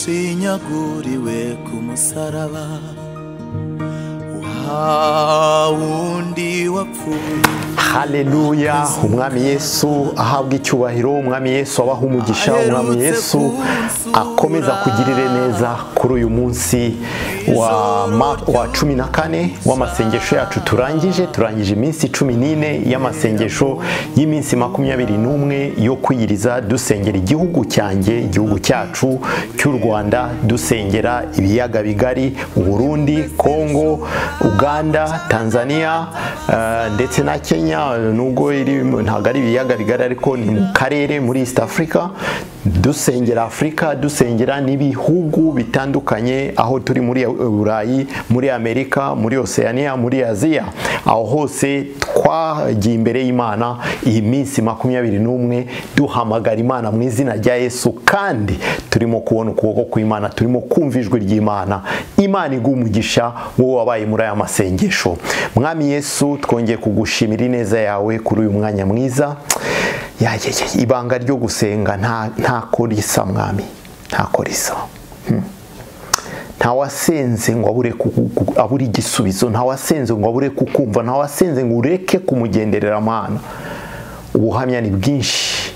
washinyaguriwe ku musaraba wa wundi wapfuye haleluya umwami yesu ahabwa icyubahiro umwami yesu abaha umugisha umwami yesu akomeza kugirire neza kuri uyu munsi wa ma- wa cumi na kane w'amasengesho yacu turangije turangije iminsi cumi n'ine y'amasengesho y'iminsi makumyabiri n'umwe yo kwiyiriza dusengera igihugu cyanjye igihugu cyacu cy'u rwanda dusengera ibiyaga bigari uburundi kongo uganda tanzania eh, ndetse na kenya eh, nubwo iri mu- ntabwo ari ibiyaga bigari ariko ni mu karere muri east africa dusengera afurika dusengera n'ibihugu bitandukanye aho turi muri burayi muri amerika muri oceania muri aziya aho hose twagiye imbere y'imana iyi minsi makumyabiri n'umwe duhamagara imana mu izina rya yesu kandi turimo kubona ukuboko kw'imana turimo kumva ijwi ry'imana imana iguha umugisha wowe wabaye muri aya masengesho mwami yesu twongeye kugushimira ineza yawe kuri uyu mwanya mwiza ya, ya, ya, ibanga ryo gusenga nta- ntako risa mwami ntako risa Hmm. ntawasenze ngo abure ku- ku- abure igisubizo ntawasenze ngo abure kukumva ntawasenze ngo ureke kumugenderera amana ubuhamya ni bwinshi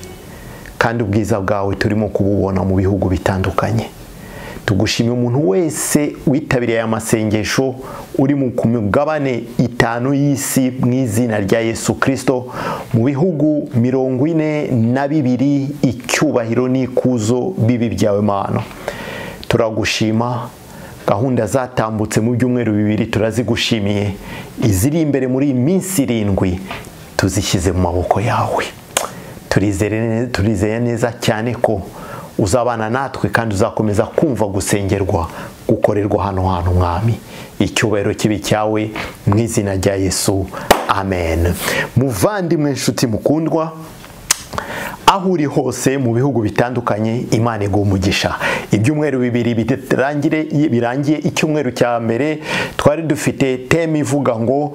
kandi ubwiza bwawe turimo kububona mu bihugu bitandukanye tugushimiye umuntu wese witabiriye aya masengesho uri mu ku migabane itanu y'isi mu izina rya yesu kirisito mu bihugu mirongo ine na bibiri icyubahiro n'ikuzo bibi byawe mana turagushima gahunda zatambutse mu byumweru bibiri turazigushimiye iziri imbere muri iyi minsi irindwi tuzishyize mu maboko yawe turizere ne- turizeye neza cyane ko uzabana natwe kandi uzakomeza kumva gusengerwa gukorerwa hano hantu mwami icyubahiro kibi cyawe mu izina rya yesu amen muvandimwe nshuti mukundwa aho uri hose mu bihugu bitandukanye imana iguha umugisha ibyumweru bibiri bitarangire- birangiye icyumweru cya mbere twari dufite teme ivuga ngo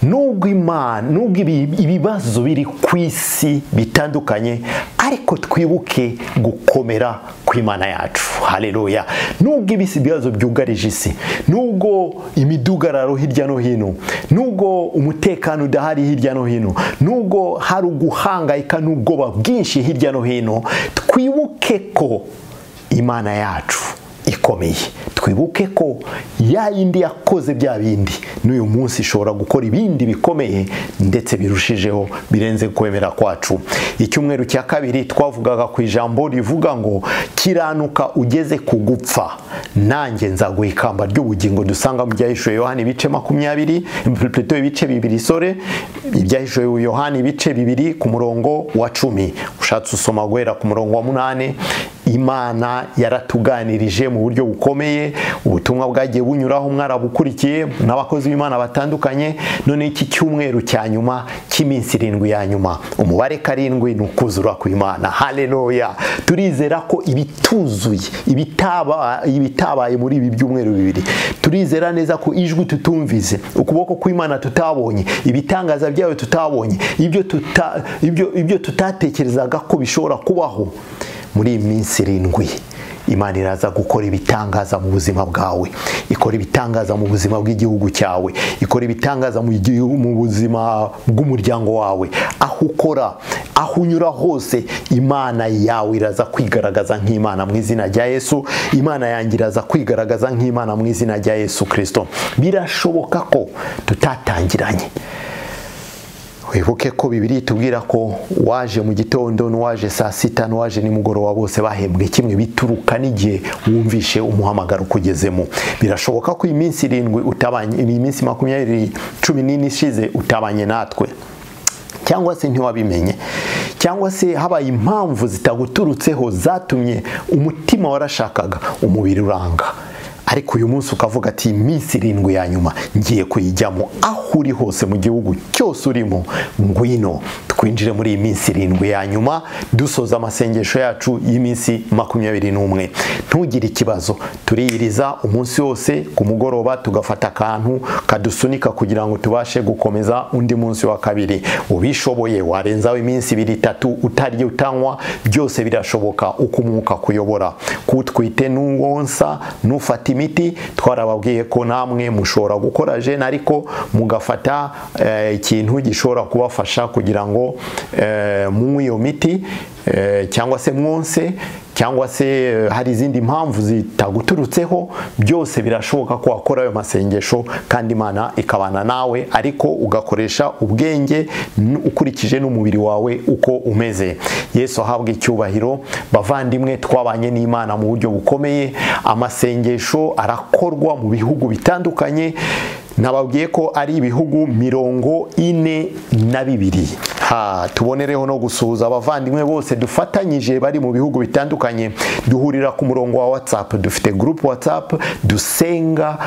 nubwo imana nubwo ibi- ibibazo biri ku isi bitandukanye ariko twibuke gukomera kw'imana yacu haleluya nubwo ibisi ibibazo byugarije isi nubwo imidugararo hirya no hino nubwo umutekano udahari hirya no hino nubwo hari uguhangayika n'ubwoba bwinshi hirya no hino twibuke ko imana yacu ikomeye twibuke ko ya yindi yakoze bya bindi n'uyu munsi ishobora gukora ibindi bikomeye ndetse birushijeho birenze kwemera kwacu icyumweru cya kabiri twavugaga ku ijambo rivuga ngo kiranuka ugeze ku gupfa nanjye nzaguha ikamba ry'ubugingo dusanga mu byahishuwe yohani ibice makumyabiri pleto ibice bibiri sore ibyahishuwe yohani ibice bibiri ku murongo wa cumi ushatse usoma guhera ku murongo wa munani imana yaratuganirije mu buryo bukomeye ubutumwa bwagiye bunyuraho mwarabukurikiye n'abakozi b'imana batandukanye none iki cyumweru cya nyuma cy'iminsi irindwi ya nyuma umubare karindwi ni ukuzura kw'imana haleluya turizera ko ibituzuye ibitaba- ibitabaye muri ibi byumweru bibiri turizera neza ko ijwi tutumvise ukuboko kw'imana tutabonye ibitangaza byayo tutabonye ibyo tuta- ibyo- ibyo tutatekerezaga ko bishobora kubaho muri iyi minsi irindwi imana iraza gukora ibitangaza mu buzima bwawe ikora ibitangaza mu buzima bw'igihugu cyawe ikora ibitangaza mu gihu- mu buzima bw'umuryango wawe aho ukora aho unyura hose imana yawe iraza kwigaragaza nk'imana mu izina rya yesu imana yanjye iraza kwigaragaza nk'imana mu izina rya yesu kirisito birashoboka ko tutatangiranye wibuke ko bibiri itubwira ko waje mu gitondo n'uwaje saa sita n'uwaje nimugoroba bose bahembwe kimwe bituruka n'igihe wumvishe umuhamagaro ukugezemo birashoboka ko iyi minsi irindwi utabanye iyi minsi makumyabiri cumi n'ine ishize utabanye natwe cyangwa se ntiwabimenye cyangwa se habaye impamvu zitaguturutseho zatumye umutima warashakaga umubiri uranga ariko uyu munsi ukavuga ati iminsi irindwi ya nyuma ngiye kuyijyamo aho uri hose mu gihugu cyose urimo ngwino twinjire muri iyi minsi irindwi ya nyuma dusoza amasengesho yacu y'iminsi makumyabiri n'umwe ntugire ikibazo turiyiriza umunsi wose ku mugoroba tugafata akantu kadusunika kugira ngo tubashe gukomeza undi munsi wa kabiri ubishoboye warenzaho iminsi ibiri itatu utarya utanywa byose birashoboka uko umwuka kuyobora kutwite n'uwonsa n'ufata imiti twarababwiye ko namwe mushobora gukora jene ariko mugafata eh, ikintu gishobora kubafasha kugira ngo eh, munywe iyo miti eh, cyangwa se mwonse cyangwa se eh, hari izindi mpamvu zitaguturutseho byose birashoboka ko wakora ayo masengesho kandi imana ikabana nawe ariko ugakoresha ubwenge n- ukurikije n'umubiri wawe uko umeze yesu ahabwa icyubahiro bavandimwe twabanye n'imana mu buryo bukomeye amasengesho arakorwa mu bihugu bitandukanye nababwiye ko ari ibihugu mirongo ine na bibiri ha tubonereho no gusuhuza abavandimwe bose dufatanyije bari mu bihugu bitandukanye duhurira ku murongo wa watsapu dufite gurupu watsapu dusenga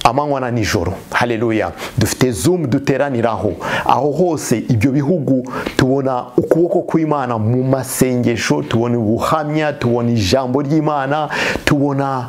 amanywa na nijoro haleluya dufite zoom duteraniraho aho hose ibyo bihugu tubona ukuboko kw'imana mu masengesho tubona ubuhamya tubona ijambo ry'imana tubona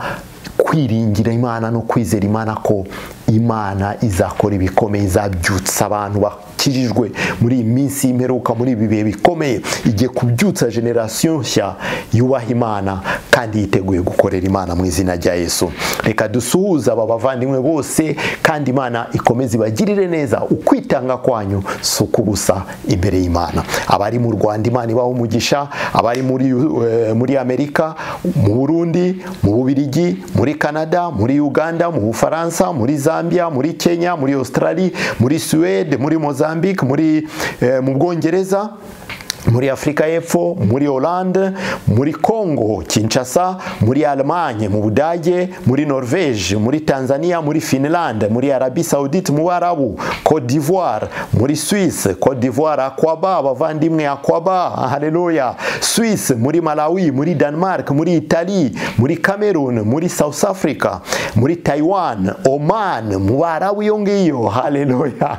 kwiringira imana no kwizera imana ko imana izakora ibikomeye izabyutsa abantu bakijijwe muri iyi minsi y'imperuka muri ibi bihe bikomeye igiye kubyutsa generasiyo nshya yubaha imana kandi yiteguye gukorera imana mu izina rya yesu reka dusuhuze aba bavandimwe bose kandi imana ikomeze ibagirire neza ukwitanga kwanyu si ukubusa imbere y'imana abari mu rwanda imana ibaha umugisha abari muri, eh, muri amerika mu burundi mu bubirigi muri canada muri uganda mu bufaransa muri zambia muri kenya muri australia muri suwede muri mozambique muri, eh, mu bwongereza muri afurika y'epfo muri Hollande muri congo kinshasa muri Allemagne mu budage muri norvege muri tanzania muri finland muri arabi saudite mu barabu cote d'ivoire muri suisse cote d'ivoire akwaba abavandimwe akwaba haleluya suisse muri malawi muri denmark muri italie muri cameroon muri south africa muri taiwan oman mu barabu iyo ngiyo haleluya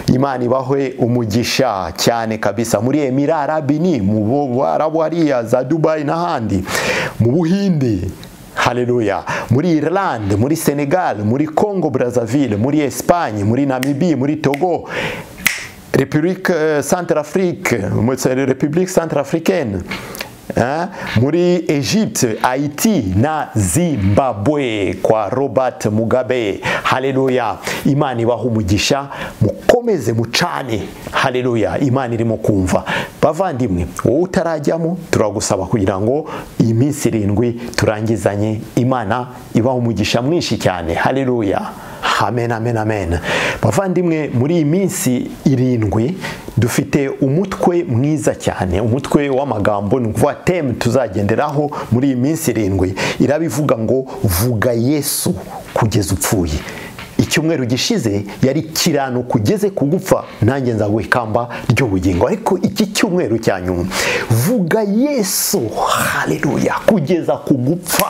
imana ibahwe umugisha cyane kabisa muri emirara bini mu barabu hariya za dubayi n'ahandi mu buhinde haleluya muri irland muri senegal muri congo brazzaville muri espagne muri namibi muri togo repubulika eh, centrafrique repubulika centrafricaine Eh, muri egypte haiti na zimbabwe kwa robert mugabe haleluya imana ibaha umugisha mukomeze mucane haleluya imana irimo kumva bavandimwe wowe utarajyamo turagusaba kugira ngo iyi minsi irindwi turangizanye imana ibaha umugisha mwinshi cyane haleluya amen amen amen bavandimwe muri iyi minsi irindwi dufite umutwe mwiza cyane umutwe w'amagambo ni ukuvuga temu tuzagenderaho muri iyi minsi irindwi irabivuga ngo vuga yesu kugeza upfuye icyumweru gishize yari kirano kugeze kugupfa nanjye nzaguha ikamba ry'ubugingo ariko iki cyumweru cya nyuma vuga yesu haleluya kugeza kugupfa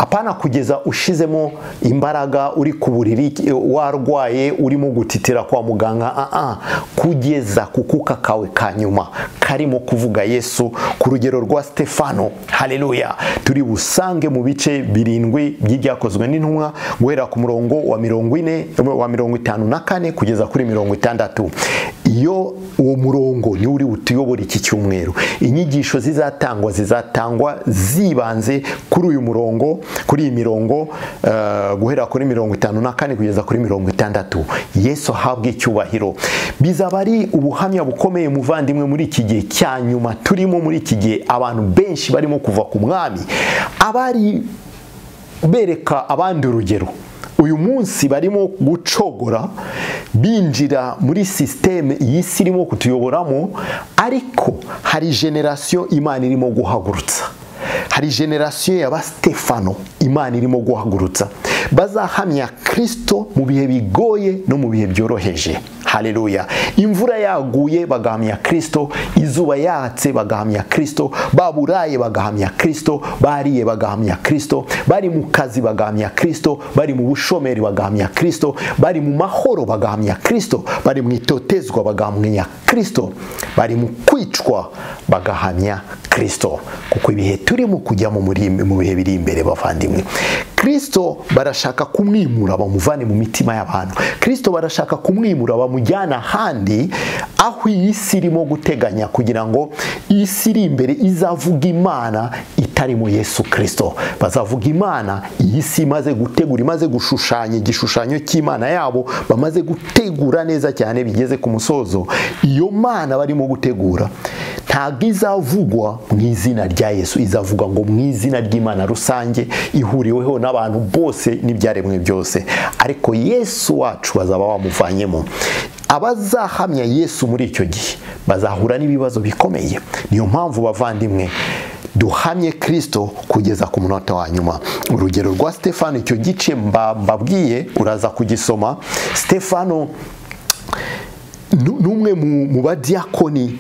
apana kugeza ushizemo imbaraga uri ku buriri warwaye urimo gutitira kwa muganga aa kugeza ku kuka kawe ka nyuma karimo kuvuga yesu ku rugero rwa stefano haleluya turi busange mu bice birindwi by'ibyakozwe n'intumwa guhera ku murongo wa mirongo ine wa mirongo itanu na kane kugeza kuri mirongo itandatu iyo uwo murongo niwo uri butuyobore iki cyumweru inyigisho zizatangwa zizatangwa zibanze kuri uyu murongo kuri iyi mirongo eh, guhera kuri mirongo itanu na kane kugeza kuri mirongo itandatu yesu ahabwe icyubahiro bizaba ari ubuhamya bukomeye muvandimwe muri iki gihe cya nyuma turimo muri iki gihe abantu benshi barimo kuva ku mwami abari bereka abandi urugero uyu munsi barimo gucogora binjira muri sisiteme iyi si irimo kutuyoboramo ariko hari generasiyo imana irimo guhagurutsa hari generasiyo y'aba Stefano imana irimo guhagurutsa bazahamya kirisito mu bihe bigoye no mu bihe byoroheje hareruya imvura yaguye bagahamya kirisito izuba yatse bagahamya kirisito baburaye bagahamya kirisito bariye bagahamya kirisito bari mu kazi bagahamya kirisito bari mu bushomeri bagahamya kirisito bari mu mahoro bagahamya kirisito bari mu itotezwa bagahamya kirisito bari mu kwicwa bagahamya kirisito kuko ibihe turimo kujyamo muri- mu bihe biri imbere bavandimwe kirisito barashaka kumwimura bamuvane mu mitima y'abantu kirisito barashaka kumwimura bamujyana ahandi aho iyi si irimo guteganya kugira ngo iyi si iri imbere izavuga imana itarimo yesu kirisito bazavuga imana iyi si imaze gutegura imaze gushushanya igishushanyo cy'imana yabo bamaze gutegura neza cyane bigeze ku musozo iyo mana barimo gutegura ntabwo izavugwa mu izina rya yesu izavugwa ngo mu izina ry'imana rusange ihuriweho n'abantu bose n'ibyaremwe byose ariko yesu wacu bazaba bamuvanyemo abazahamya yesu muri icyo gihe bazahura n'ibibazo bikomeye niyo mpamvu bavandimwe duhamye kirisito kugeza ku munota wa nyuma urugero rwa stefano icyo gice mba- mbabwiye uraza kugisoma stefano nu- n'umwe mu- mu badiyakoni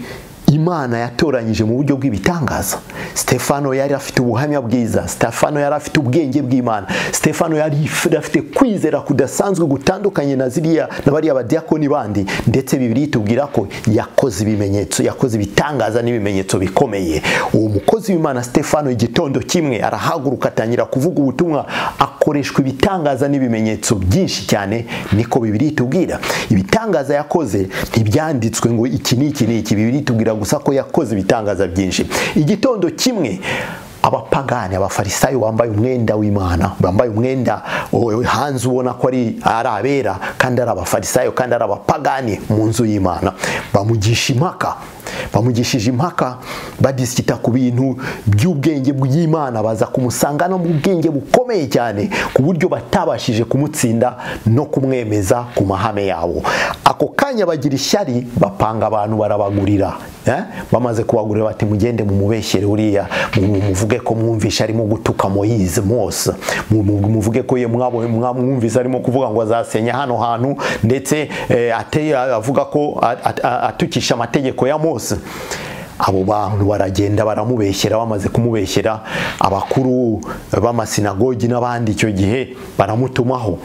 imana yatoranyije mu buryo bw'ibitangaza stefano yari afite ubuhamya bwiza stefano yari afite ubwenge bw'imana stefano yari if- afite kwizera kudasanzwe gutandukanye na ziriya na bariya badiyakoni bandi ndetse bibiri itubwira ko yakoze ibimenyetso yakoze ibitangaza n'ibimenyetso bikomeye uwo mukozi w'imana stefano igitondo kimwe arahaguruka atangira kuvuga ubutumwa akoreshwa ibitangaza n'ibimenyetso byinshi cyane niko bibiri itubwira ibitangaza yakoze ntibyanditswe ngo iki ni iki ni iki bibiri itubwira gusa ko yakoze ibitangaza byinshi igitondo kimwe abapagani abafarisayo bambaye umwenda w'imana bambaye umwenda o- hanze ubona ko ari ari abera kandi ari abafarisayo kandi ari abapagani mu nzu y'imana bamugisha impaka bamugishije impaka badisikita ku bintu by'ubwenge bw'imana baza kumusanga no mu bwenge bukomeye cyane ku buryo batabashije kumutsinda no kumwemeza ku mahame yabo ako kanya bagira ishyari bapanga abantu barabagurira eh? bamaze kubagurira bati mugende mumubeshyere uriya mu- muvuge ko mwumvishe arimo gutuka moyize mose Mu- mu- muvuge ko ye mwabo- mwamwumvise arimo kuvuga ngo azasenya hano hantu ndetse eh, ateye avuga ko a- a- a- atukisha amategeko ya mose abo bantu baragenda baramubeshyera bamaze kumubeshyera abakuru b'amasinagogi n'abandi icyo gihe baramutumaho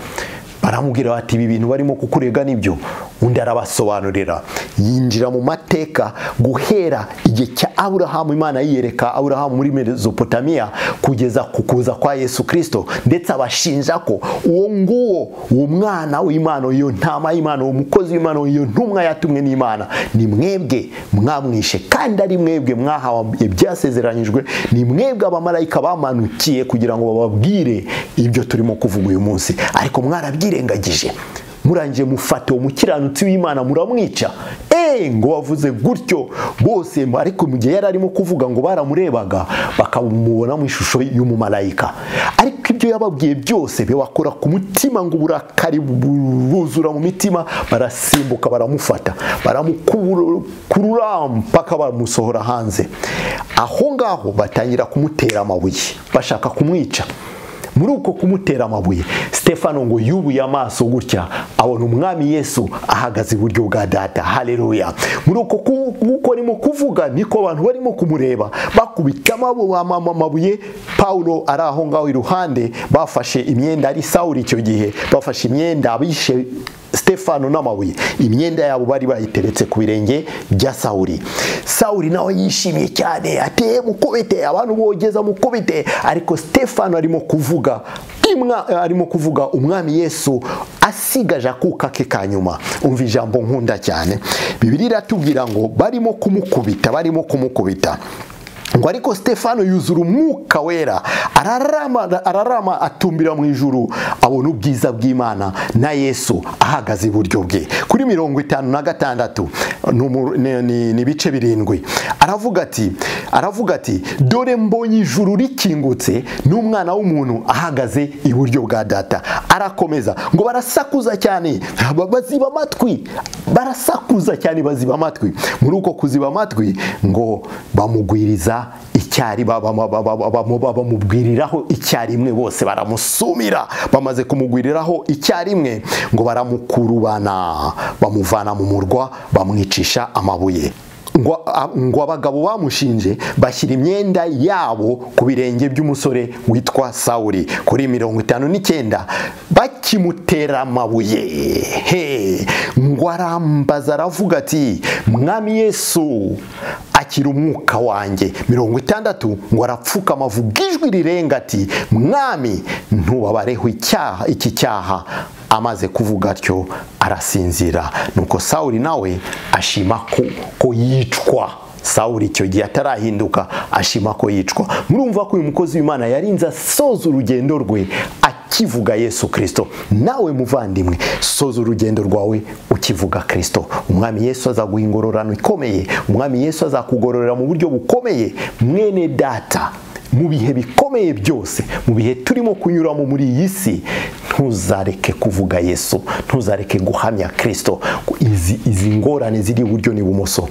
baramubwira bati ibi bintu barimo kukurega nibyo undi arabasobanurira yinjira mu mateka guhera igihe cya aburahamu imana yiyereka aburahamu muri mesopotamiya kugeza ku kuza kwa yesu kirisito ndetse abashinja ko uwo nguwo uwo mwana w'imana iyo ntama y'imana uwo mukozi w'imana iyo ntumwa yatumwe n'imana ni mwebwe mwamwishe kandi ari mwebwe mwahawe ibyasezeranyijwe ni mwebwe abamarayika bamanukiye kugira ngo bababwire ibyo turimo kuvuga uyu munsi ariko mwarabyirengagije murangije mufata uwo mukiranutsi w'imana muramwica eee ngo wavuze gutyo bose ariko mu gihe yari arimo kuvuga ngo baramurebaga bakamubona mu ishusho y'umumarayika ariko ibyo yababwiye byose bibakora ku mutima ngo uburakari bu- buzura mu mitima barasimbuka baramufata baramukurura mpaka bamusohora hanze aho ngaho batangira kumutera amabuye bashaka kumwica muri uko kumutera amabuye stefano ngo yubuye amaso gutya abona umwami yesu ahagaze iburyo bwa data hareruya muri uko ku- uko arimo kuvuga niko abantu barimo kumureba bakubita amabu- ama- ama- amabuye pawulo ari aho ngaho iruhande bafashe imyenda ari sawuri icyo gihe bafashe imyenda abishe stefano n'amabuye imyenda yabo bari bayiteretse ku birenge bya sawuri sawuri nawe yishimye cyane ateye mukubite abantu bogeza mukubite ariko stefano arimo kuvuga imwa, arimo kuvuga umwami yesu asigaje akuka ke ka nyuma umva ijambo nkunda cyane bibiri iratubwira ngo barimo kumukubita barimo kumukubita ngo ariko stefano yuzura umwuka wera ararama, ararama atumbira mu ijuru abona ubwiza bw'imana na yesu ahagaze iburyo bwe kuri mirongo itanu na gatandatu ni umu- ni- ni- ni ibice birindwi aravuga ati aravuga ati dore mbonye ijuru rikingutse n'umwana w'umuntu ahagaze iburyo bwa data arakomeza ngo barasakuza cyane ba- baziba amatwi barasakuza cyane baziba amatwi muri uko kuziba amatwi ngo bamugwiriza iki icyari baba- baba- baba- baba- bamubwiriraho icyarimwe bose baramusumira bamaze kumugwiriraho icyarimwe ngo baramukurubana bamuvana mu murwa bamwicisha amabuye ngo a- ngo abagabo bamushinje bashyira imyenda yabo ku birenge by'umusore witwa sawuri kuri mirongo itanu n'icyenda bakimutera amabuye he ngo arambaza aravuga ati mwami yesu akira umwuka wanjye mirongo itandatu ngo arapfukama avuga ijwi rirenga ati mwami ntubabareho icyaha iki cyaha amaze kuvuga atyo arasinzira nuko sawuri nawe ashima ko, ko yicwa sawuri icyo gihe atarahinduka ashima ko yicwa murumva ko uyu mukozi w'imana yarinze asoza urugendo rwe akivuga yesu kirisito nawe muvandimwe soza urugendo rwawe ukivuga kirisito umwami yesu azaguha ingororano ikomeye umwami yesu azakugororera mu buryo bukomeye mwene data mu bihe bikomeye byose mu bihe turimo kunyuramo muri iyi si ntuzareke kuvuga yesu ntuzareke guhamya kirisito izi, izi ngorane ziri iburyo n'ibumoso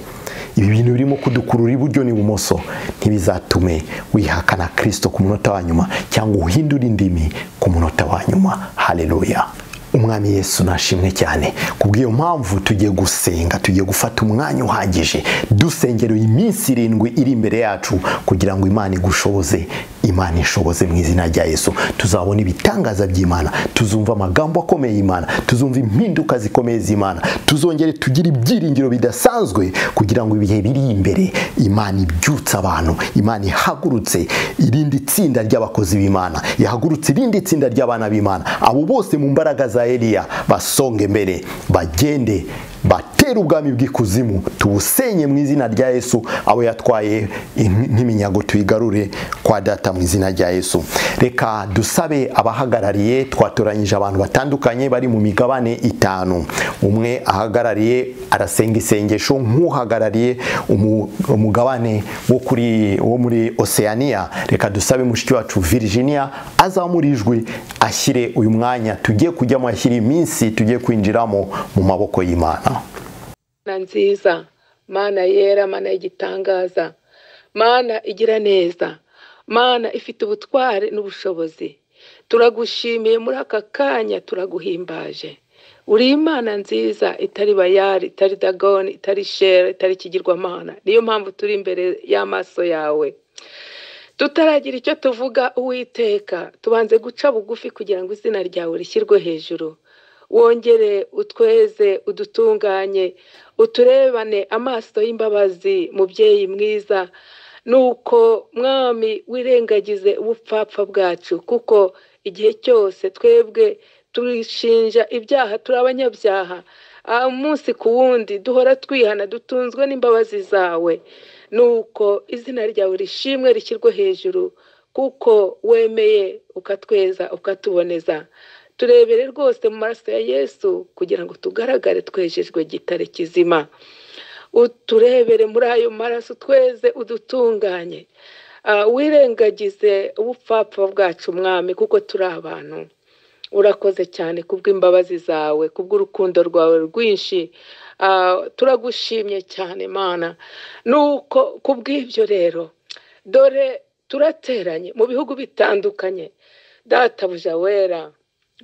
ibi bintu birimo kudukurura iburyo n'ibumoso ntibizatume wihakana kirisito ku munota wa nyuma cyangwa uhindure indimi ku munota wa nyuma haleluya umwami yesu nashimwe cyane kubw'iyo mpamvu tugiye gusenga tugiye gufata umwanya uhagije dusengera iyi minsi irindwi iri imbere yacu kugira ngo imana igushoboze imana ishoboze mu izina rya yesu tuzabona ibitangaza by'imana tuzumva amagambo akomeye y'imana tuzumva impinduka zikomeye z'imana tuzongere tugire ibyiringiro bidasanzwe kugira ngo ibihe biri imbere imana ibyutse abantu imana ihagurutse irindi tsinda ry'abakozi b'imana ihagurutse irindi tsinda ry'abana b'imana abo bose mu mbaraga za eliya basonge mbere bagende batere ubwami bw'ikuzimu tubusenye mu izina rya yesu abo yatwaye in- nk'iminyago tuyigarure kwa data mu izina rya yesu reka dusabe abahagarariye twatoranyije abantu batandukanye bari mu migabane itanu umwe ahagarariye arasenga isengesho nk'uhagarariye umu- umugabane wo kuri wo muri oceania reka dusabe mushiki wacu virginia azamura ijwi ashyire uyu mwanya tugiye kujyamo ashyire iminsi tugiye kwinjiramo mu maboko y'imana mana nziza mana yera mana y'igitangaza mana igira neza mana ifite ubutware n'ubushobozi turagushimiye muri aka kanya turaguhimbaje uri imana nziza itari bayari itari dagoni itari shera itari ikigirwamana niyo mpamvu turi imbere y'amaso yawe tutaragira icyo tuvuga uwiteka tubanze guca bugufi kugira ngo izina ryawe rishyirwe hejuru wongere utweze udutunganye uturebane amaso y'imbabazi mubyeyi mwiza nuko mwami wirengagize ubupfapfa bwacu kuko igihe cyose twebwe turishinja ibyaha turi abanyabyaha Ah, umunsi ku wundi duhora twihana dutunzwe n'imbabazi zawe nuko izina ryawe rishimwe rishyirwe hejuru kuko wemeye ukatweza ukatuboneza turebere rwose mu maraso ya yesu kugira ngo tugaragare twejejwe gitare kizima uturebere muri ayo maraso tweze udutunganye Ah, wirengagize ubupfapfa bwacu mwami kuko turi abantu urakoze cyane kubw'imbabazi zawe kubw'urukundo rwawe rwinshi Ah, turagushimye cyane mana nuko kubw'ibyo rero dore turateranye mu bihugu bitandukanye databuja wera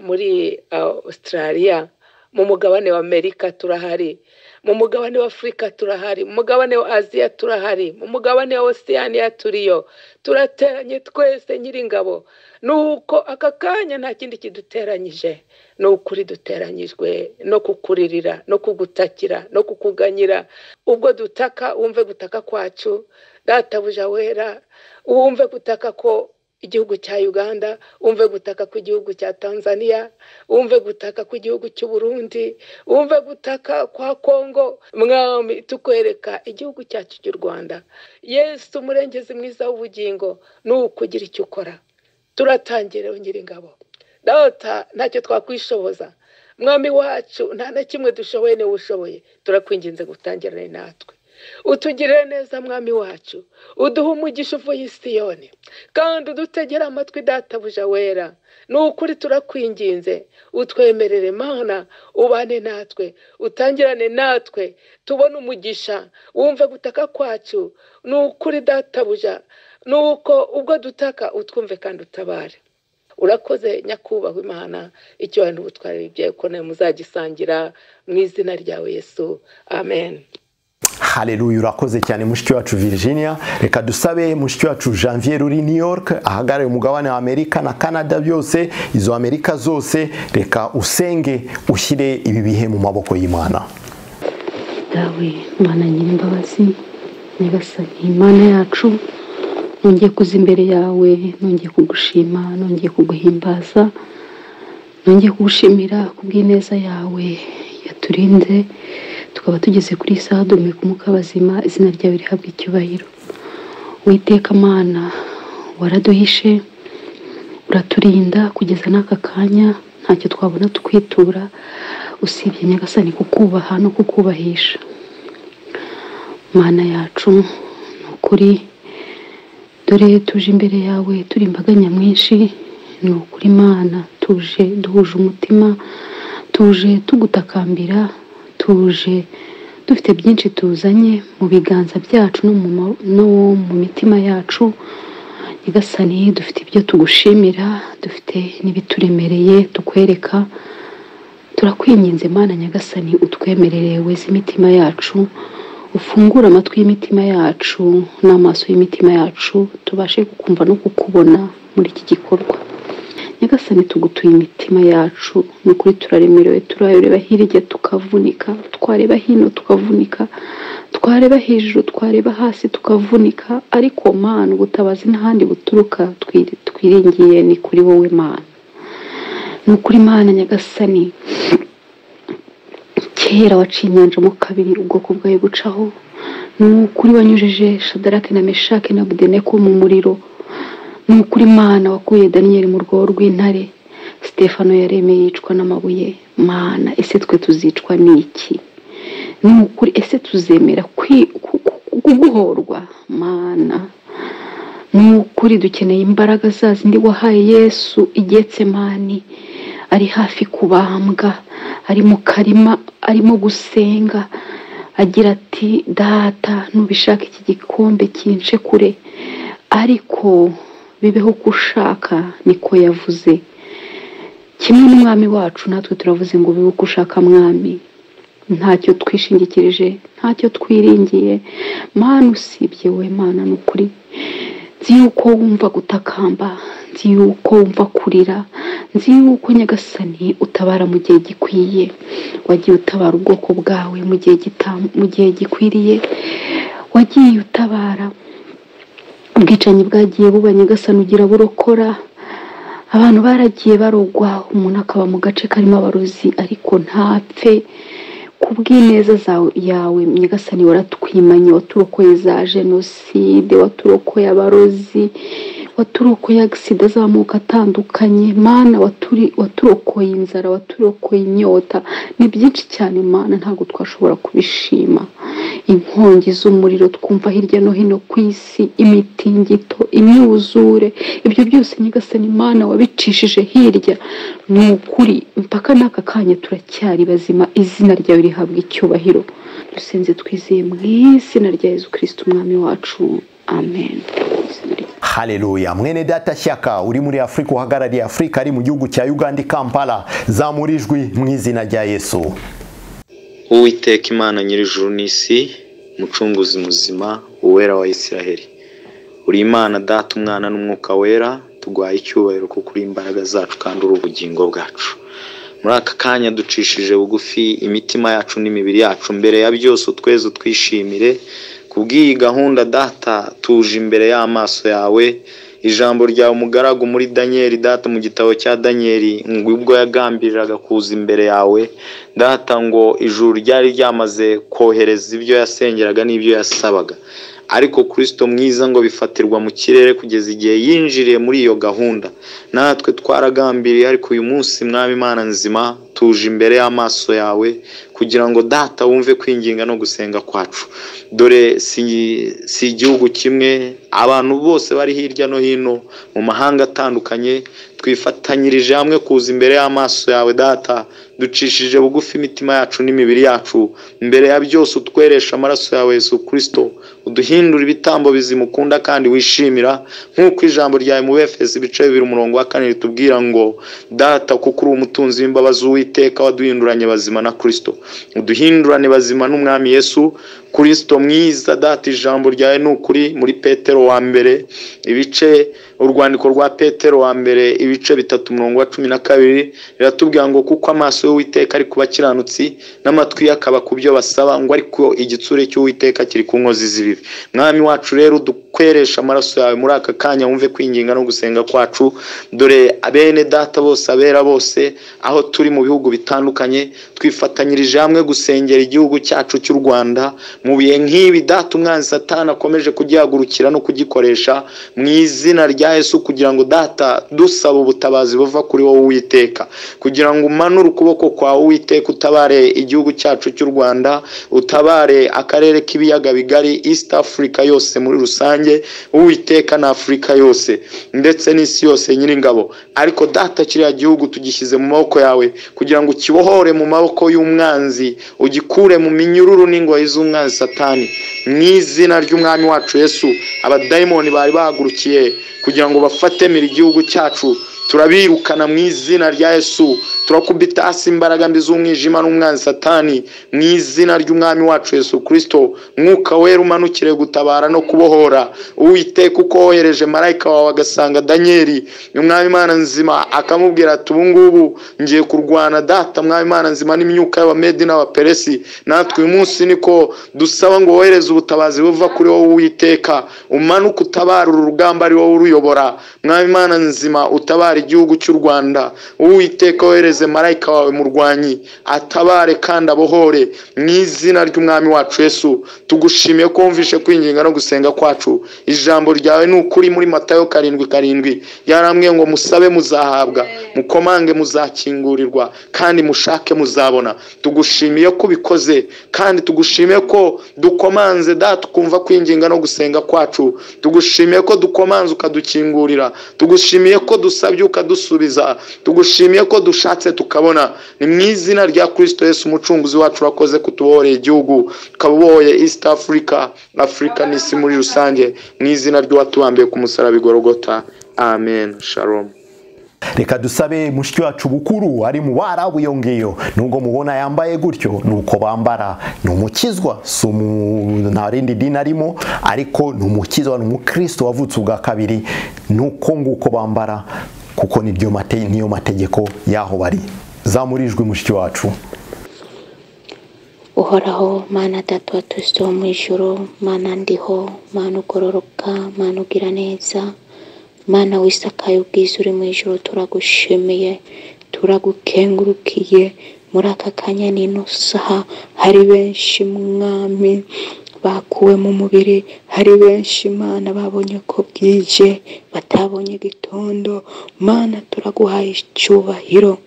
muri ah, australia mu mugabane wa amerika turahari mu mugabane wa afurika turahari mu mugabane wa aziya turahari mu mugabane wa osiyaniya turiyo turateranye twese nyiringabo nuko aka kanya nta kindi kiduteranyije ni ukuri duteranyijwe no kukuririra no kugutakira no kukuganyira ubwo dutaka wumve gutaka kwacu databuja wera wumve gutaka ko igihugu cya uganda wumve gutaka kw'igihugu cya tanzania wumve gutaka kw'igihugu cy'u burundi wumve gutaka kwa kongo mwami tukwereka igihugu cyacu cy'u rwanda yesu umurengezi mwiza w'ubugingo ni ukugira icyo ukora turatangireho nyiringabo data ntacyo twakwishoboza mwami wacu nta na kimwe dushoboye niwe ushoboye turakwinginze gutangirane natwe utugirire neza mwami wacu uduhe umugisha uvuye i siyoni kandi udutegere amatwi databuja wera ni ukuri turakwinginze utwemerere mana ubane natwe utangirane natwe tubone umugisha wumve gutaka kwacu ni ukuri databuja ni uko ubwo dutaka utwumve kandi utabare urakoze nyakubahwa imana icyubahiro ubutwari bibyeyi ko nawe muzagisangira mu izina ryawe yesu amen hareruye urakoze cyane mushiki wacu virginia reka dusabe mushiki wacu janvier uri new york ahagarariye umugabane wa amerika na canada byose izo amerika zose reka usenge ushyire ibi bihe mu maboko y'imana dawe imana nyir'imbabazi nyagasani imana yacu nongeye kuza imbere yawe nongeye kugushima nongeye kuguhimbaza nongeye kugushimira kubw'ineza yawe yaturinze tukaba tugeze kuri iyi saha duhumeka umwuka w'abazima izina ryawe rihabwa icyubahiro witeka amana waraduhishe uraturinda kugeza n'aka kanya ntacyo twabona tukwitura usibye nyagasani kukubaha no kukubahisha mana yacu ni ukuri dore tuje imbere yawe turi imbaga nyamwinshi ni ukuri mana tuje duhuje umutima tuje tugutakambira tuje dufite byinshi tuzanye mu biganza byacu no mu ma- no mu mitima yacu nyagasani dufite ibyo tugushimira dufite n'ibituremereye tukwereka turakwinginze mana nyagasani utwemerere weze imitima yacu ufungure amatwi y'imitima yacu n'amaso y'imitima yacu tubashe kukumva no kukubona muri iki gikorwa nyagasani tugutuye imitima yacu ni ukuri turaremerewe turareba hirya tukavunika twareba hino tukavunika twareba hejuru twareba hasi tukavunika ariko mana ubutabazi n'ahandi buturuka twiri- twiringiye ni kuri wowe mana ni ukuri mana nyagasani kera waciye inyanja mo kabiri ubwoko bwawe bucaho ni ukuri wanyujije shadarake na meshake na budeneko mu muriro ni ukuri mana wakuye daniyeli mu rwobo rw'intare sitefano yaremeye yicwa n'amabuye mana ese twe tuzicwa n'iki ni ukuri ese tuzemera kwi- ku- ku- kuguhorwa mana ni ukuri dukeneye imbaraga za zindi wahaye yesu igetsemani ari hafi kubambwa ari mu karima arimo gusenga agira ati data nubishaka iki gikombe kince kure ariko bibeho ko ushaka niko yavuze kimwe n'umwami wacu natwe turavuze ngo bibe uko ushaka mwami ntacyo twishingikirije ntacyo twiringiye mana usibye we mana ni ukuri nzi yuko wumva gutakamba nzi yuko wumva kurira nzi yuko nyagasani utabara mu gihe gikwiye wagiye utabara ubwoko bwawe mu gihe gita- mu gihe gikwiriye wagiye utabara ubwicanyi bwagiye buba nyagasani ugira burokora abantu baragiye barogwa umuntu akaba mu gace karimo abarozi ariko ntapfe ku bw'ineza zawe- yawe nyagasani waratwimanye waturokoye za jenoside waturokoye abarozi waturokoye agisida z'amoko atandukanye mana waturi- waturokoye inzara waturokoye inyota ni byinshi cyane mana ntabwo twashobora kubishima inkongi z'umuriro twumva hirya no hino ku isi imitingito imyuzure ibyo byose nyagasani mana wabicishije hirya ni ukuri mpaka n'aka kanya turacyari bazima izina ryawe rihabwa icyubahiro dusenze twizeye mu izina rya yezu kirisiti umwami wacu amen Izina rye. haleluya mwene data shyaka uri muri afurika uhagarariye afurika ari mu gihugu cya uganda i kampala zamura ijwi mu izina rya yesu uwiteka imana nyir'ijuru n'isi mucunguzi muzima uwera wa isiraheli uri imana data umwana n'umwuka wera tugwaye icyubahiro kuko uri imbaraga zacu kandi uri ubugingo bwacu muri aka kanya ducishije bugufi imitima yacu n'imibiri yacu mbere ya byose utweze twishimire kubw'iyi gahunda data tuje imbere y'amaso yawe ijambo ryawe umugaragu muri daniyeli data mu gitabo cya daniyeli ngo ubwo yagambiriraga kuza imbere yawe data ngo ijuru ryari ryamaze kohereza ibyo yasengeraga n'ibyo yasabaga ariko kirisito mwiza ngo bifatirwa mu kirere kugeza igihe yinjiriye muri iyo gahunda natwe twaragambiriye ariko uyu munsi mwami imana nzima tuje imbere y'amaso yawe kugira ngo data wumve kwinginga no gusenga kwacu dore si, si igihugu kimwe abantu bose bari hirya no hino mu mahanga atandukanye twifatanyirije hamwe kuza imbere y'amaso yawe data ducishije bugufi imitima yacu n'imibiri yacu mbere ya byose utweresha amaraso yawe yesu kirisito uduhindure ibitambo bizimukunda kandi wishimira nk'uko ijambo rya mu befesi ibice bibiri umurongo wa kane ritubwira ngo data kuko uri umutunzi w'imbabazi w'iteka waduhinduranye bazima na kirisito uduhindurane bazima n'umwami yesu kirisito mwiza data ijambo ryawe ni ukuri muri petero wa mbere ibice urwandiko rwa petero wa mbere ibice bitatu umurongo wa cumi na kabiri riratubwira ngo kuko amaso y'uwiteka ari ku bakiranutsi n'amatwi ye akaba ku byo basaba ngo ariko igitsure cy'uwiteka kiri ku nkozi z'ibibi mwami wacu rero dukweresha amaraso yawe muri aka kanya wumve kwinginga no gusenga kwacu dore abene data bose abera bose aho turi mu bihugu bitandukanye twifatanyirije hamwe gusengera igihugu cyacu cy'u rwanda mu bihe nk'ibi data umwanzi satana akomeje kugihagurukira no kugikoresha mu izina rya yesu kugira ngo data dusaba ubutabazi buva kuri wowe uwiteka kugira ngo umanure ukuboko kwawe uwiteka utabare igihugu cyacu cy'u rwanda utabare akarere k'ibiyaga bigari east africa yose muri rusange uwiteka na afurika yose ndetse n'isi yose nyir'ingabo ariko data kiriya gihugu tugishyize mu maboko yawe kugira ngo ukibohore mu maboko y'umwanzi ugikure mu minyururu n'ingoyi z'umwanzi satani mu izina ry'umwami wacu yesu abadayimoni bari bahagurukiye kugira ngo bafatemire igihugu cyacu turabirukana mu izina rya yesu turakubita hasi imbaraga mbi z'umwijima n'umwanzi satani mu izina ry'umwami wacu yesu kirisito mwuka wera umanukire gutabara no kubohora uwiteka uko wohereje marayika wawe agasanga danyeli umwami imana nzima akamubwira ati ubu ngubu ngiye kurwana data mwami imana nzima n'imyuka y'abamedi n'abaperesi natwe uyu munsi niko dusaba ngo wohereze ubutabazi buva kuri wowe uwiteka umanuke utabara uru rugamba ari wowe uruyobora mwami imana nzima utabara igihugu cy'u rwanda uwiteka wohereze marayika wawe murwanyi atabare kandi abohore mu izina ry'umwami wacu yesu tugushimiye ko wumvishe kwinginga no gusenga kwacu ijambo ryawe ni ukuri muri matayo karindwi karindwi yarambwiye ngo musabe muzahabwa mukomange muzakingurirwa kandi mushake muzabona tugushimiye ko ubikoze kandi tugushimiye ko dukomanze data ukumva kwinginga no gusenga kwacu tugushimiye ko dukomanze ukadukingurira tugushimiye ko dusabye ukadusubiza tugushimiye ko dushatse tukabona ni mu izina rya kirisito yesu umucunguzi wacu wakoze kutubohorera igihugu ukaba ubohoye east africa afurika n'isi muri rusange mu izina ry'uwatubambiye ku musaraba igorogota amen shalom reka dusabe mushiki wacu bukuru ari mu barabu iyo ngiyo nubwo mubona yambaye gutyo ni uko bambara ni umukizwa si umu- nta rindi dini arimo ariko ni umukizwa ni umukristo wavutse ubwa kabiri ni uko nguko bambara kuko niryo mate- niyo mategeko y'aho bari zamurijwe mushiki wacu uhoraho mana data wa turisito wo mu ijoro mana ndiho mana ugororoka mana ugira neza mana wisakaye ubwiza uri mu ijoro turagushimiye turagukengurukiye muri aka kanya n'ino saha hari benshi mwami bakuwe mu mubiri hari benshi mana babonye ko bwije batabonye gitondo mana turaguhaye icyubahiro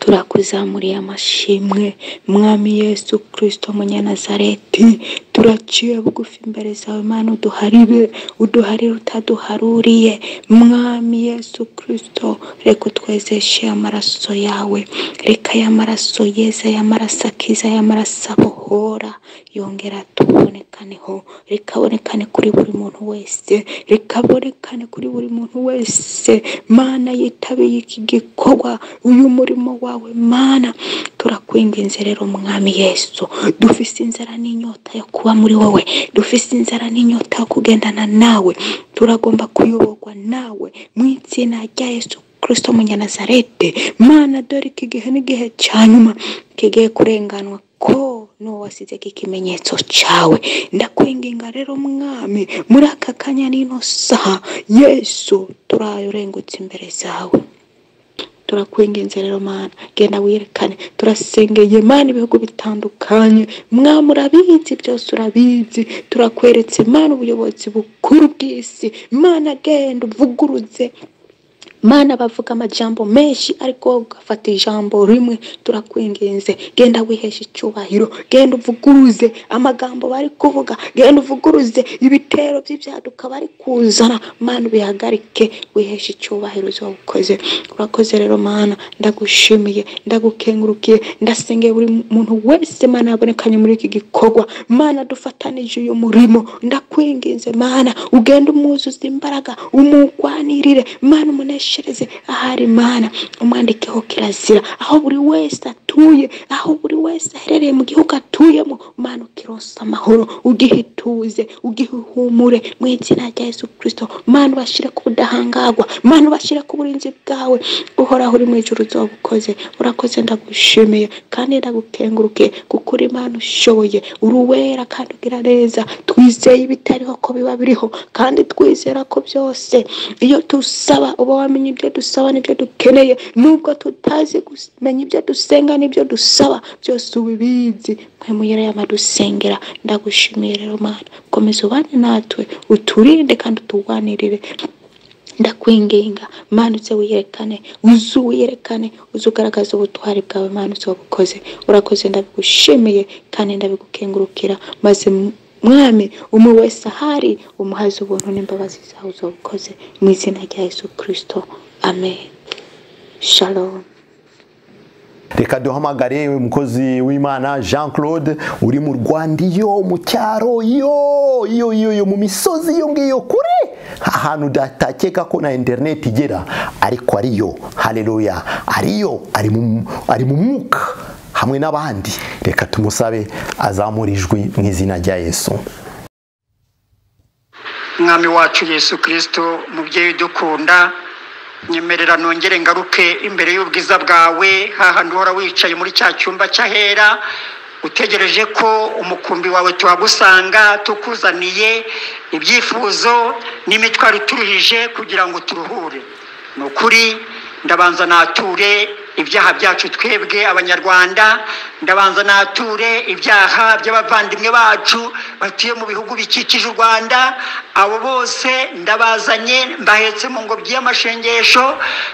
turakuzamuriye amashimwe mwami yesu kirisito munyanazareti turaciye bugufi imbere zawe mana uduharire uduharire utaduharuriye mwami yesu kirisito reka utwezeshe amaraso yawe reka ya maraso yeza ya maraso akiza ya maraso abohora yongera tubonekaneho rikabonekane kuri buri muntu wese rikabonekane kuri buri muntu wese mana yitabiye iki gikorwa uyu murimo wawe mana turakwinginze rero mwami yesu dufise inzara n'inyota yo kuba muri wowe dufise inzara n'inyota yo kugendana nawe turagomba kuyoborwa nawe mu izina rya yesu kirisito munyanazarete mana dore iki gihe n'igihe cya nyuma kigiye kurenganwa ko n'uwo wasize ikimenyetso cyawe ndakwinginga rero mwami muri aka kanya n'ino saha yesu turayurengutse imbere zawe turakwinginze rero mana genda wirekane turasengeye mana ibihugu bitandukanye mwami urabizi byose urabizi turakweretse mana ubuyobozi bukuru bw'isi mana genda uvuguruze mana bavuga amajambo menshi ariko ugafata ijambo rimwe turakwinginze genda wihesha icyubahiro genda uvuguruze amagambo bari kuvuga genda uvuguruze ibitero by'ibyaduka bari kuzana mana ubihagarike wiheshe icyubahiro uzo ukoze urakoze rero mana ndagushimiye ndagukengurukiye ndasengeye buri muntu wese mana yabonekanye muri iki gikorwa mana dufatanije uyu murimo ndakwinginze mana ugende umwuzuze imbaraga umugwanirire mana umuneshereze ahari mana umwandikeho kirazira aho buri wese atuye aho buri wese aherereye mu gihugu atuyemo mana ukironsa amahoro ugihituze ugihumure mu izina rya yesu kirisito mana ubashyire ku budahangarwa mana ubashyire ku burinzi bwawe uhoraho uri mu ijoro uzabukoze urakoze ndagushimiye kandi ndagukenguruke kuko uri imana ushoboye uri uwera kandi ugira neza twizeye ibitariho ko biba biriho kandi twizera ko byose iyo dusaba uba wamenye ibyo dusaba n'ibyo dukeneye nubwo tutazi kumenya ibyo dusenga n'ibyo dusaba byose ubibizi mwe muyere y'amadusengera ndagushimiye rero mana komeza ubane natwe uturinde kandi uturwanirire ndakwinginga manutse wiyerekane uzu wiyerekane uzu ugaragaza ubutwari bwawe manutse wabukoze urakoze ndabigushimiye kandi ndabigukengurukira maze m- mwami umwe wese ahari umuhaze ubuntu n'imbabazi zawe uzabukoze mu izina rya yesu kirisito amen shalom reka duhamagare umukozi w'imana jean claude uri mu rwanda iyo mu cyaro yo iyo iyo iyo mu misozi iyo ngiyo kure ahantu udatakeka ko na interineti igera ariko ariyo hareruya ariyo ari mu ari mu mwuka hamwe n'abandi reka tumusabe azamura ijwi mu izina rya yesu mwami wacu yesu kirisito umubyeyi udukunda nyemerera nongere ngaruke imbere y'ubwiza bwawe hahandi uhora wicaye muri cya cyumba cy'ahera utegereje ko umukumbi wawe tuhagusanga tukuzaniye ibyifuzo n'imitwaro ituruhije kugira ngo turuhure ni ukuri ndabanza nature ibyaha byacu twebwe abanyarwanda ndabanza nature ibyaha by'abavandimwe bacu batuye mu bihugu bikikije u rwanda abo bose ndabazanye mbahetse mu ngobyi y'amashengesho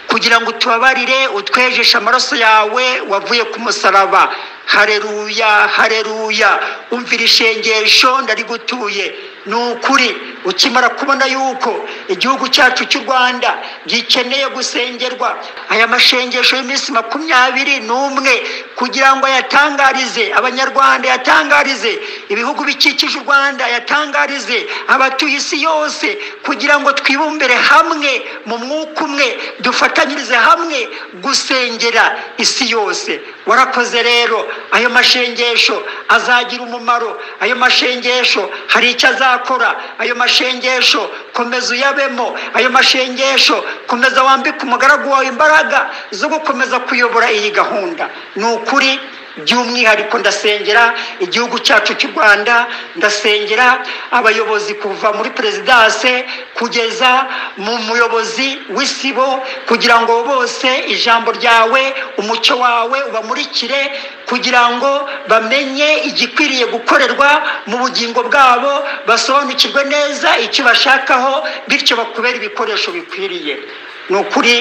kugira ngo utubabarire utwejeshe amaraso yawe wavuye ku musaraba hareruya hareruya umvira ishengesho ndarigutuye ni ukuri ukimara kubona yuko igihugu cyacu cy'u rwanda gikeneye gusengerwa aya mashengesho y'iminsi makumyabiri n'umwe kugira ngo ayatangarize abanyarwanda yatangarize ibihugu bikikije u rwanda yatangarize abatuye isi yose kugira ngo twibumbire hamwe mu mwuka umwe dufatanyirize hamwe gusengera isi yose warakoze rero ayo mashengesho azagira umumaro ayo mashengesho hari icyo azakora ayo mashengesho komeza uyabemo ayo mashengesho komeza wambike umugaragu wawe imbaraga zo gukomeza kuyobora iyi gahunda ni ukuri by'umwihariko ndasengera igihugu cyacu cy'u rwanda ndasengera abayobozi kuva muri perezidanse kugeza mu muyobozi w'isibo kugira ngo bose ijambo ryawe umucyo wawe ubamurikire kugira ngo bamenye igikwiriye gukorerwa mu bugingo bwabo basobanukirwe neza icyo bashakaho bityo bakubera ibikoresho bikwiriye ni ukuri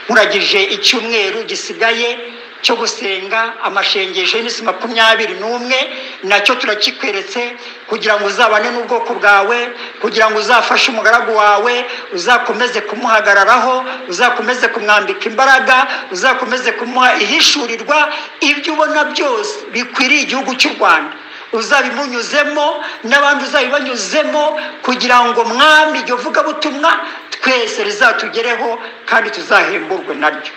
nkuragije icyumweru gisigaye cyo gusenga amashengesho y'iminsi makumyabiri n'umwe nacyo turakikweretse kugira ngo uzabane n'ubwoko bwawe kugira ngo uzafashe umugaragu wawe uzakomeze kumuhagararaho uzakomeze kumwambika imbaraga uzakomeze kumuha ihishurirwa ibyo ubona byose bikwiriye igihugu cy'u rwanda uzabimunyuzemo n'abandi uzabibanyuzemo kugira ngo mwami iryo vugabutumwa twese rizatugereho kandi tuzahemburwe naryo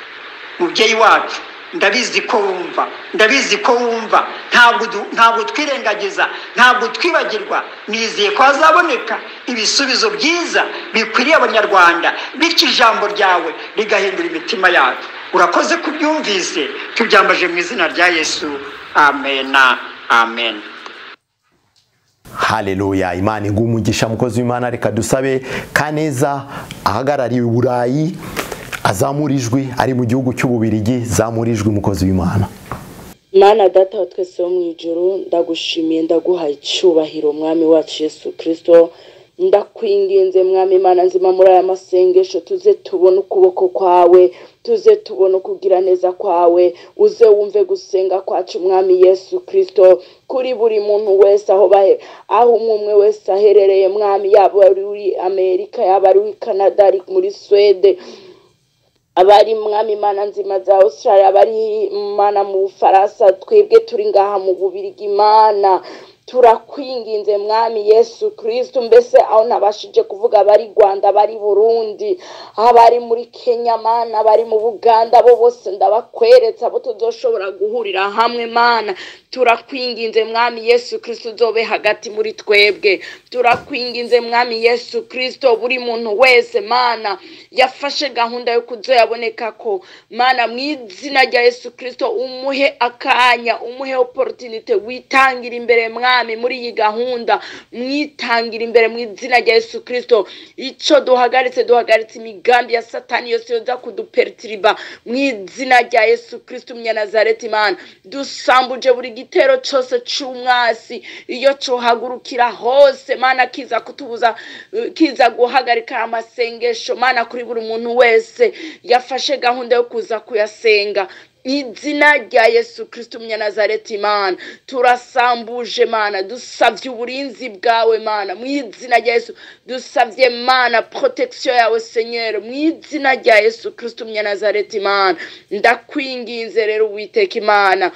mubyeyi wacu ndabizi ko wumva ndabizi ko wumva ntabwo du- ntabwo twirengagiza ntabwo twibagirwa nizeye ko hazaboneka ibisubizo byiza bikwiriye abanyarwanda bityo ijambo ryawe rigahindura imitima yacu urakoze kubyumvise tubyambaje mu izina rya yesu amena amena hareruya imana iguha umugisha mukozi w'imana reka dusabe kaneza ahagarariye uburayi azamura ijwi ari mu gihugu cy'ububirigi zamura ijwi mukozi w'imana mana data wa twese wo mu ijoro ndagushimiye ndaguha icyubahiro umwami wacu yesu kirisito ndakwinginze mwami imana nzima muri aya masengesho tuze tubone ukuboko kwawe tuze tubone ukugira neza kwawe uze wumve gusenga kwacu mwami yesu kirisito kuri buri muntu wese aho bahe aho umwe umwe wese aherereye mwami yaba ari uri amerika yaba ari uri canada ari muri suwede abari mwami imana nzima za australia abari mana mu bufaransa twebwe turi ngaha mu bubirigi imana turakwinginze mwami yesu kirisito mbese aho nabashije kuvuga abari rwanda abari burundi abari muri kenya mana abari mu buganda bo bose ndabakweretse abo tuzoshobora guhurira hamwe mana turakwinginze mwami yesu kirisito uzobe hagati muri twebwe turakwinginze mwami yesu kirisito buri muntu wese mana yafashe gahunda yo kuzoya aboneka ko mana mu izina rya yesu kirisito umuhe akanya umuhe oporotinite witangira imbere mwami muri iyi gahunda mwitangira imbere mu izina rya yesu kirisito icyo duhagaritse duhagaritse imigambi ya satani yose yoza kuduperitiriba mu izina rya yesu kirisito umunyanazareti imana dusambuje buri gitero cyose cy'umwasi iyo cyohagurukira hose mana kiza kutubuza eh, kiza guhagarika amasengesho mana kuri buri muntu wese yafashe gahunda yo kuza kuyasenga mu izina rya yesu kirisito umunyanazareti imana turasambuje mana dusabye uburinzi bwawe mana mu izina rya yesu dusabye mana protection yawe senyeri mu izina rya yesu kirisito umunyanazareti imana ndakwinginze rero uwiteka imana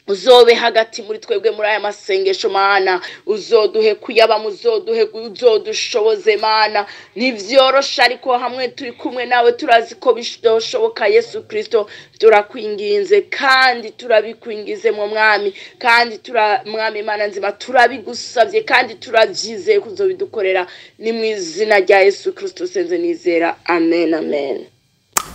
uzobe hagati muri twebwe muri aya masengesho mana uzoduhe kuyabamo uzoduhe uzodushoboze mana ntibyoroshe ariko hamwe turi kumwe nawe turazi ko bishoboka yesu kirisito turakwinginze kandi turabikwingize mu mwami kandi tura mwami mana nzima turabigusabye kandi turabyizeye ko uzobidukorera ni mu izina rya yesu kirisito senze nizera amen amen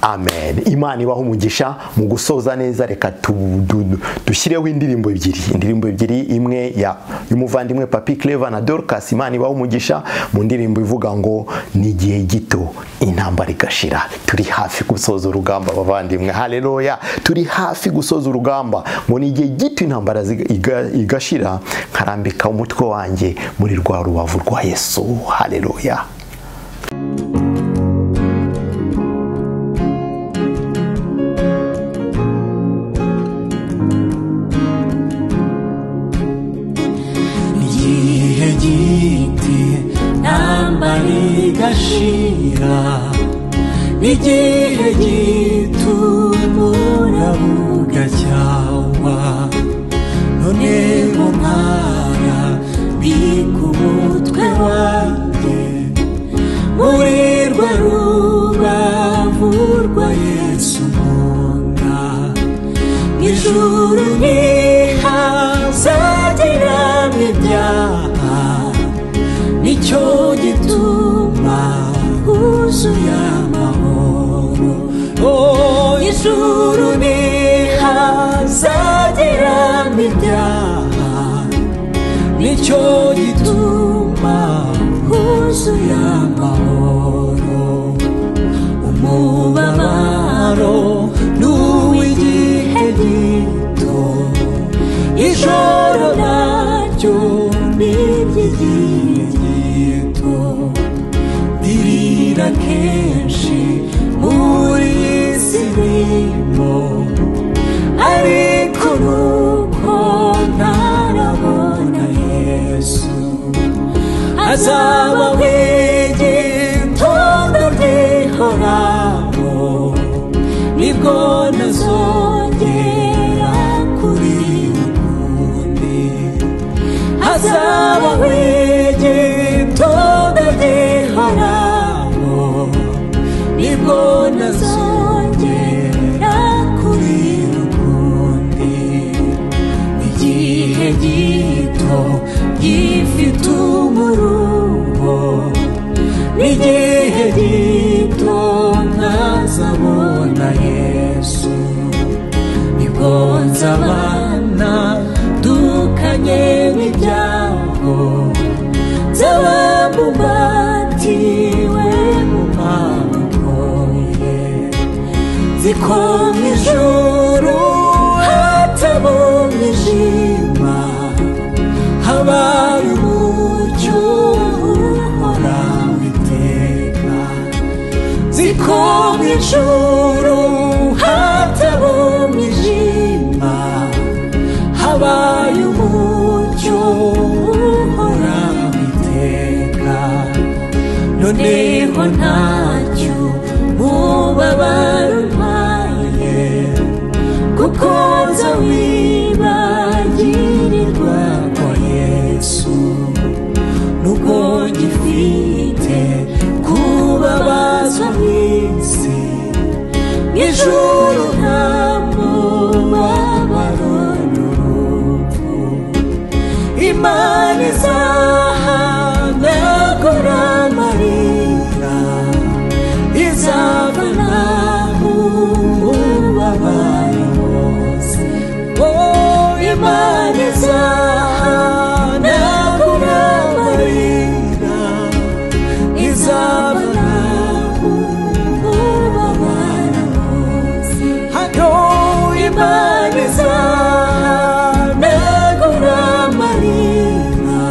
amen imana ibaho umugisha mu gusoza neza reka tu- du- dushyireho indirimbo ebyiri indirimbo ebyiri imwe ya y'umuvandimwe papi cleva na dorcas imana ibaho umugisha mu ndirimbo ivuga ngo ni igihe gito intambara igashira turi hafi gusoza urugamba abavandimwe haleluya turi hafi gusoza urugamba ngo ni igihe gito intambara ziga- iga- igashira nkarambika umutwe wanjye muri rwa rubavu rwa yesu haleluya igihe giti intambara igashira n'igihe gito umurabo ugacyawa none mu mwana mbika umutwe wanjye muri rwa rubavu rwa yesu nkunda ijuru ntihazagiramo ibyaha nicyo gituma huzuye amahoro Oh, ijuru ntihazagiramo ibyaha nicyo gituma huzuye amahoro umubabaro n'uw'igihe gito ijoro naryo n'iry'igihe gito ndirira kenshi muri iyi si birimo ariko nuko ntarabona yesu azaba wigitondo rihoraho nibwo nazongera kuri ukundi azaba wigitondo rihoraho nibwo nazongera kuri ukundi igihe gito gifite umuruho n'igihe gito ntazabona yesu nibwo nzabana dukanye n'ibyago nzaba mubatiwe mu maboko ye zikoma ijuru hatabonye ishima habaye umucyo ziko mu ijuru hatabonye ijima habaye umucyo uhoraho iteka noneho ntacyo mubabaro umpaye kuko nza wibagirirwa kwa yesu nubwo gifite kubabazwa n'isi n'ijuru nta mubabaro n'urupfu imana izahanagura amarira izabona ubabaye wose Oh, imana izahanagura amarira izabona ubabara wose hano imana izahanagura amarira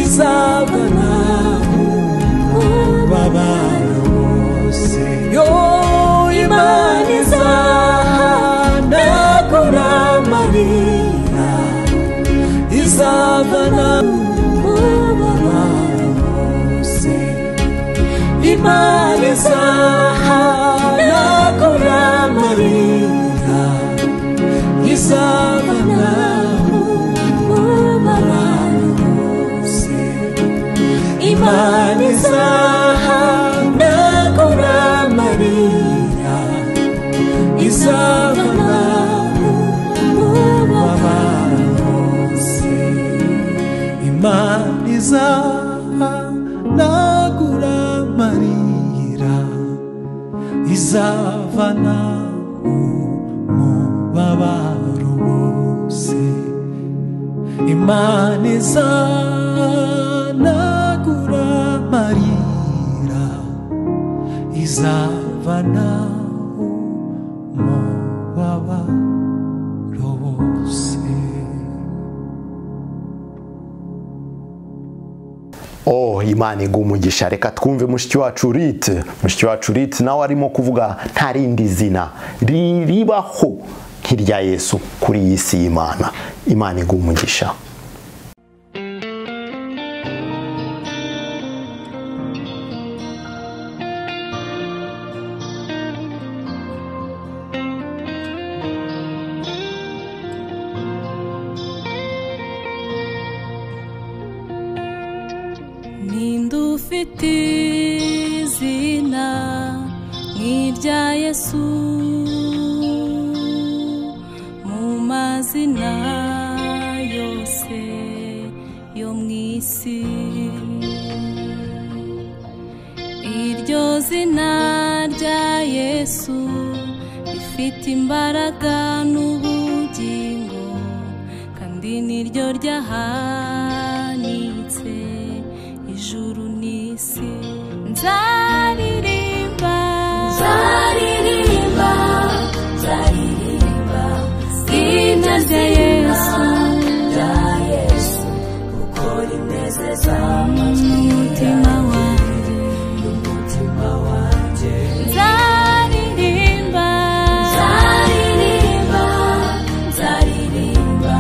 izabona ubabara wose yo imana izahanagura amarira izabona ubabara wose imana izahanagura amarira izabona ubabara wose imana izahanagura amarira izabona ubabara wose imana izahanagura amarira izavana umubabaro wose imana izanagura amarira izavana umubabaro wose oh imana iguha umugisha reka twumve mushiki wacu urite mushiki wacu urite nawe arimo kuvuga nta rindi zina ri- ribaho nk'irya yesu kuri iyi si y'imana imana iguha umugisha ninde ufite izina nk'irya yesu mu mazina yose yo mu isi iryo zina rya yesu rifite imbaraga n'ubugingo kandi niryo ryahanitse ijuru n'isi nzaririmba nzaririmba nzaririmba izina rya yesu rya yesu kuko rinezeza umutima wanjye n'umutima wanjye nzaririmba nzaririmba nzaririmba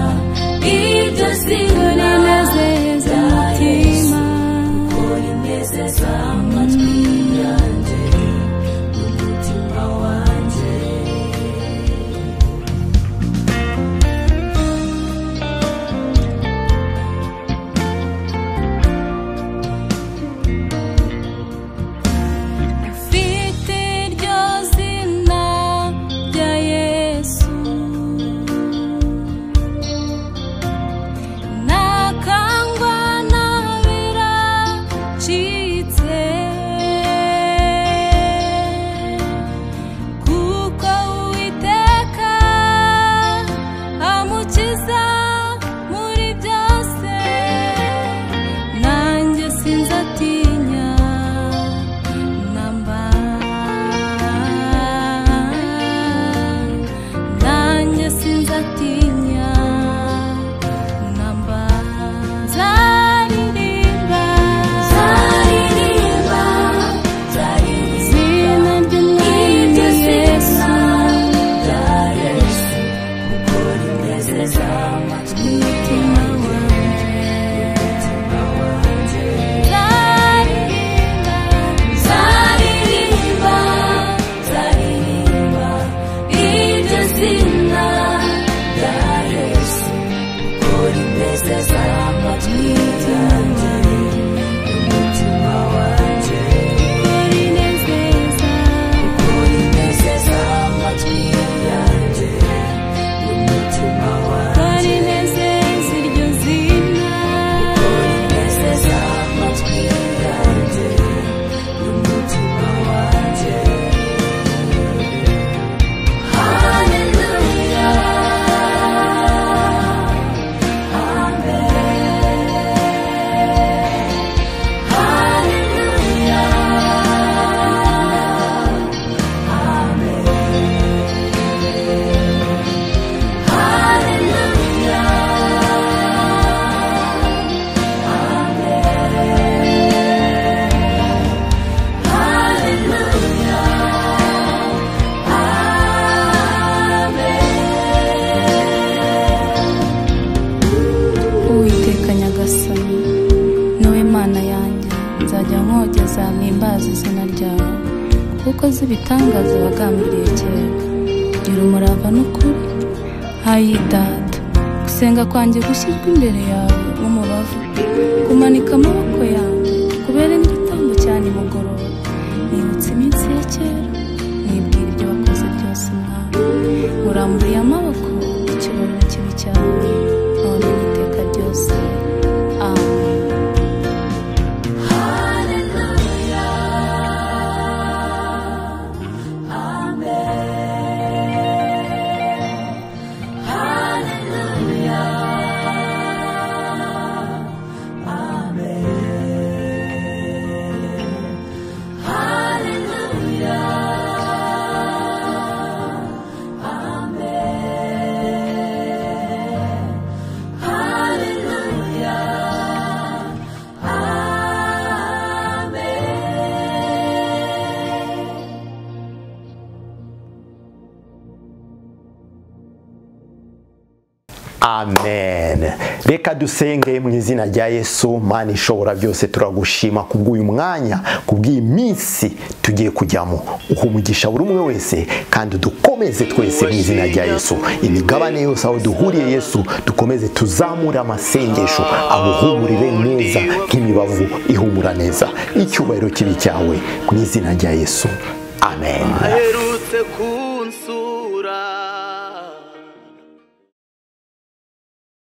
ibyo zina rinezeza umutima kuko rinezeza amatwi yanjye kuko uzi ibitangaza wagambiriye kera gira umurava n'ukuri hayi data gusenga kwanjye gushyirwa imbere yawe umubavu kumanika amaboko yawe kubera igitambo cyane mugoroba nibutse iminsi ya kera nibwira ibyo wakoze byose mwami uramburiye amaboko ikibabi kibi cyawe none n'iteka ryose amen amen reka dusenge mu izina rya yesu mana ishobora byose turagushima kubw'uyu mwanya kubw'iyi minsi tugiye kujyamo uha umugisha buri umwe wese kandi dukomeze twese mu izina rya yesu imigabane yose aho duhuriye yesu dukomeze tuzamure amasengesho amuhumurire neza nk'imibavu ihumura neza icyubahiro kibi cyawe mu izina rya yesu amen aherutse ku